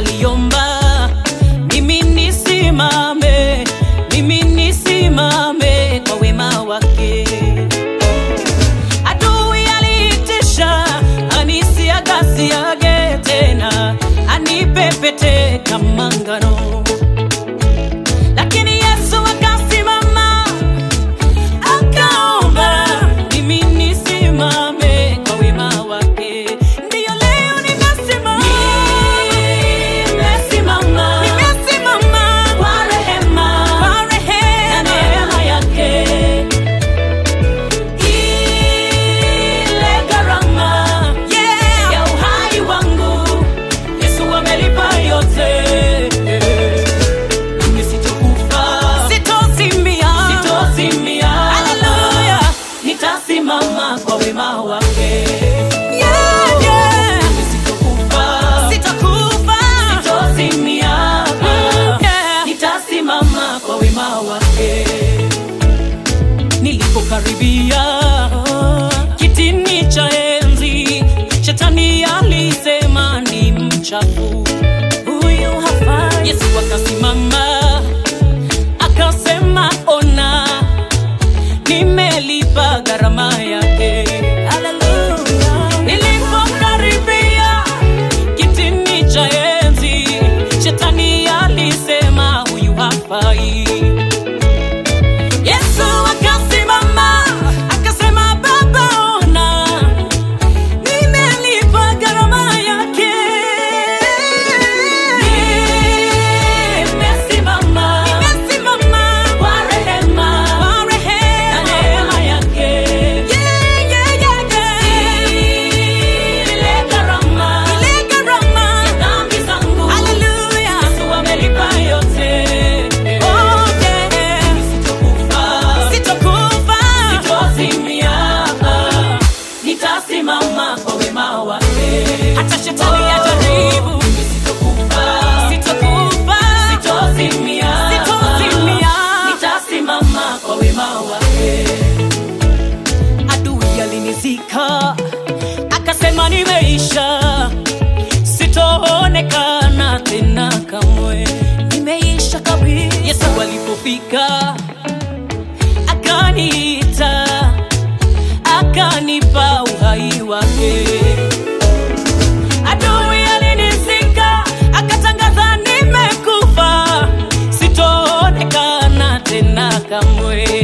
aliomba mimi nisimame, mimi nisimame kwa wema wake. Adui aliitisha anisiagasiage tena, anipepete kama ngano, lakini Yesu akasimama akaomba mimi nisimame kwa wema wake. Ndiyo leo nimesimama, nimesimama, nimesimama kwa rehema, kwa rehema na neema yake. Ile gharama ya uhai wangu Yesu amelipa yote. Mimi sitokufa, sitozimia, sitozimia. Haleluya, nitasimama kwa wema wake. Yeah, yeah. Mimi sitokufa, sitokufa, sitozimia. Yeah. Nitasimama kwa wema wake nilipokaribia kitini cha enzi, shetani alisema ni mchafu huyu hafai. Yesu akasimama akasema, ona, nimelipa gharama yake. Haleluya. Nilipokaribia kitini cha enzi, shetani alisema huyu hafai. Yesu akasimama akasema, Baba, ona nimelipa gharama yake. Nimesimama, nimesimama kwa rehema, kwa rehema na neema yake. Yeah, yeah, yeah, yeah. Ile gharama, ile gharama ya dhambi zangu. Hallelujah. Yesu amelipa yote. Oh, yeah. Sitokufa, sitokufa, sitozimia. Nitasimama kwa wema wake. Hata shetani ajaribu. Sitokufa, sitokufa, sitozimia. Sitozimia. Nitasimama kwa wema wake. Adui alinizika akasema nimeisha, sitoonekana tena kamwe, nimeisha kabisa. Yesu alipofika akaniita, akanipa uhai wake. Adui alinizika akatangaza nimekufa, sitoonekana tena kamwe.